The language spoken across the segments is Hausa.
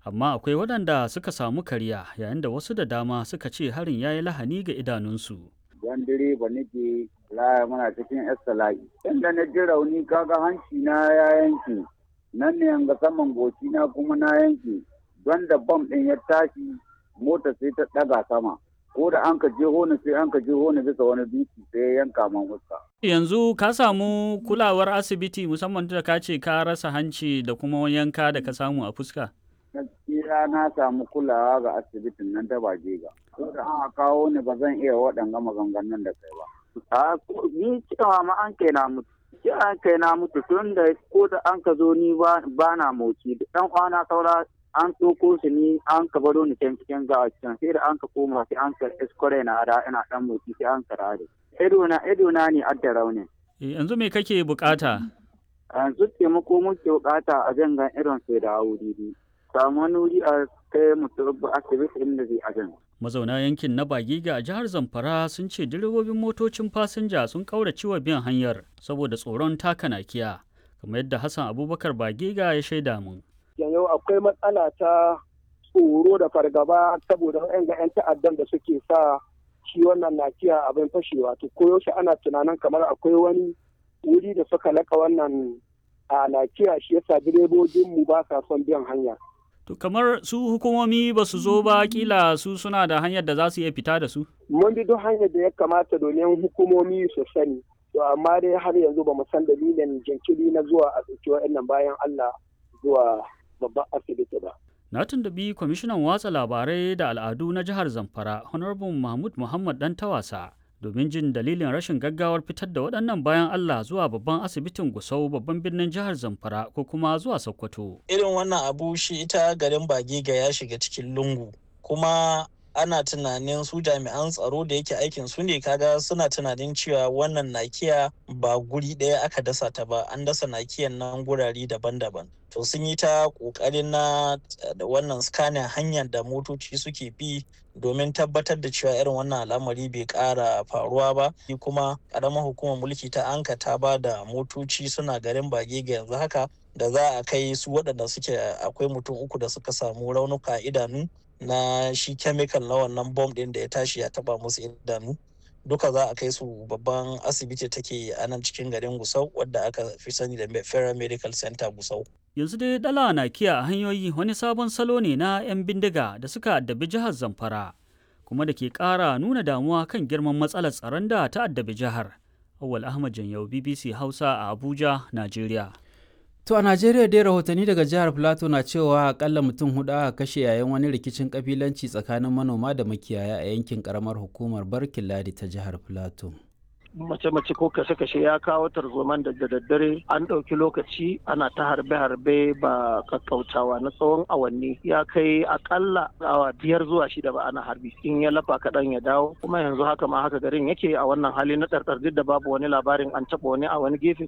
amma akwai waɗanda suka samu kariya yayin da wasu da dama suka ce harin ya yi lahani ga idanunsu. Yan direba nake laya muna cikin estala'i. Inda na ji rauni kaga hanci na ya yanke, nan ne ga saman goci na kuma na yanke, don da bam ɗin ya tashi mota sai ta ɗaga sama. Ko da an ka je hona sai an ka je hona bisa wani dutse sai ya yanka man fuska. Yanzu ka samu kulawar asibiti musamman da ka ce ka rasa hanci da kuma yanka da ka samu a fuska? gaskiya na samu kulawa ga asibitin nan ta Bajega. Ko da an kawo ni ba zan iya waɗanga maganganun da kai ba. A ni cewa ma an kai na mutu. Ce an kai na mutu tun da ko da an ka zo ni ba na moci. Da ɗan kwana saura an tsoko shi ni an ka baro ni can cikin gawa can sai da an ka koma sai an ka iskore na da ina ɗan moci sai an ka rare. Ido na ido na ne adda raunin. Yanzu me kake bukata? Yanzu taimako muke bukata a jangan irin sai da wuri. samu wani wuri a kai mutum asibiti inda zai ajin. Mazauna yankin na Bagiga a jihar Zamfara sun ce direbobin motocin fasinja sun kaurace wa biyan hanyar saboda tsoron taka nakiya, kamar yadda Hassan Abubakar Bagiga ya shaida mun. Yanzu akwai matsala ta tsoro da fargaba saboda yan ga 'yan ta'addan da suke sa shi wannan nakiya abin fashewa to koyaushe ana tunanin kamar akwai wani wuri da suka laka wannan a nakiya shi yasa direbobinmu ba sa son biyan hanya. To kamar su hukumomi ba su zo ba kila su suna da hanyar da za su iya fita da su? Mun bi duk hanyar da ya kamata domin hukumomi su sani. To amma dai har yanzu ba mu san dalilin jinkiri na zuwa a ɗauki wa'annan bayan Allah zuwa babban asibiti ba. Na tuntubi kwamishinan watsa labarai da al'adu na jihar Zamfara, Honorable Mahmud Muhammad Dan Tawasa. domin jin dalilin rashin gaggawar fitar da waɗannan bayan Allah zuwa babban asibitin Gusau babban birnin jihar Zamfara ko kuma zuwa Sokoto. Irin wannan abu shi ita garin Bagega ya shiga cikin lungu kuma ana tunanin su jami'an tsaro da yake aikin su ne kaga suna tunanin cewa wannan nakiya ba guri ɗaya aka dasa ta ba an dasa nakiyan nan gurare daban-daban to sun yi ta ƙoƙarin na da wannan scanning hanyar da motoci suke bi domin tabbatar da cewa irin wannan al'amari bai ƙara faruwa ba kuma ƙaramar hukumar mulki ta anka ta ba da motoci suna garin bage ga yanzu haka da za a kai su waɗanda suke akwai mutum uku da suka samu raunuka idanu na shi chemical na wannan bom ɗin da ya tashi ya taba musu idanu duka za a kai su babban asibiti take a nan cikin garin gusau wadda aka fi sani da federal medical center gusau yanzu dai dala na kiya a hanyoyi wani sabon salo ne na 'yan bindiga da suka addabi jihar zamfara kuma da ke ƙara nuna damuwa kan girman matsalar tsaron da ta addabi jihar awal ahmad janyau bbc hausa a abuja najeriya To a Najeriya dai rahotanni daga jihar Plateau na cewa akalla mutum hudu aka kashe yayin wani rikicin kabilanci tsakanin manoma da makiyaya a yankin karamar hukumar Barkin Ladi ta jihar Plateau. mace-mace ko kashe-kashe ya kawo tarzoman da daddare an ɗauki lokaci ana ta harbe-harbe ba kakkautawa na tsawon awanni ya kai akalla awa biyar zuwa shida ba ana harbi in ya lafa kaɗan ya dawo kuma yanzu haka ma haka garin yake a wannan hali na ɗarɗar duk da babu wani labarin an taɓa wani a wani gefe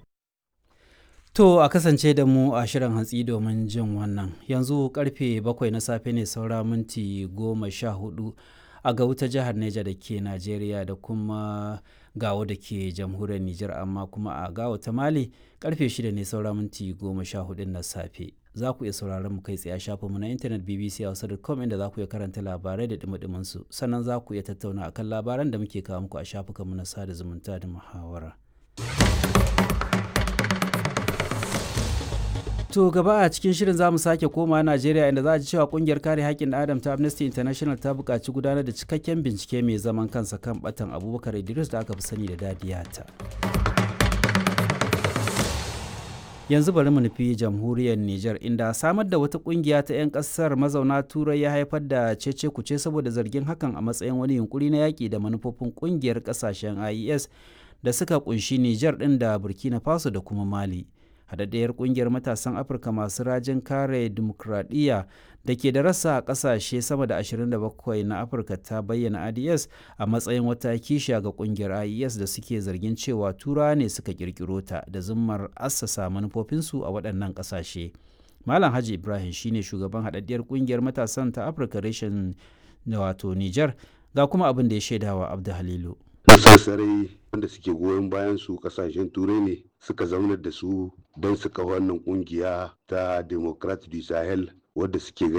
To a kasance da mu a shirin hantsi domin jin wannan yanzu karfe bakwai na safe ne saura minti goma sha hudu a ga wuta jihar Neja da ke Najeriya da kuma gawo da ke jamhuriyar Nijar amma kuma a gawo ta Mali karfe shida ne saura minti goma sha hudu na safe. Za ku iya sauraron mu kai tsaye a shafinmu na intanet bbc hausa.com inda za ku iya karanta labarai da dumi su sannan za ku iya tattauna akan labaran da muke kawo muku a shafukanmu na sada zumunta da muhawara. To gaba a cikin shirin za mu sake koma Najeriya inda za a ji cewa kungiyar kare haƙƙin Adam ta Amnesty International ta buƙaci gudanar da cikakken bincike mai zaman kansa kan batan Abubakar Idris da aka fi sani da Dadiyata. Yanzu bari mu nufi jamhuriyar Nijar inda samar da wata kungiya ta 'yan ƙasar mazauna Turai ya haifar da cece kuce saboda zargin hakan a matsayin wani yunkuri na yaƙi da manufofin kungiyar ƙasashen IES da suka kunshi Nijar ɗin da Burkina Faso da kuma Mali. haɗaɗɗiyar ƙungiyar matasan afirka masu rajin kare dimokuraɗiyya da ke da rasa a ƙasashe sama da 27 na afirka ta bayyana ads a matsayin wata kishiya ga ƙungiyar ies da suke zargin cewa tura ne suka ƙirƙiro ta da zummar assasa manufofinsu a waɗannan ƙasashe malam haji ibrahim shine shugaban haɗaɗɗiyar ƙungiyar matasan ta afirka reshen wato niger ga kuma abin da ya shaidawa abdu halilu sassarai wanda suke goyon bayan su kasashen turai ne suka zaunar da su don su kawo wannan kungiya ta democrat du sahel wadda suke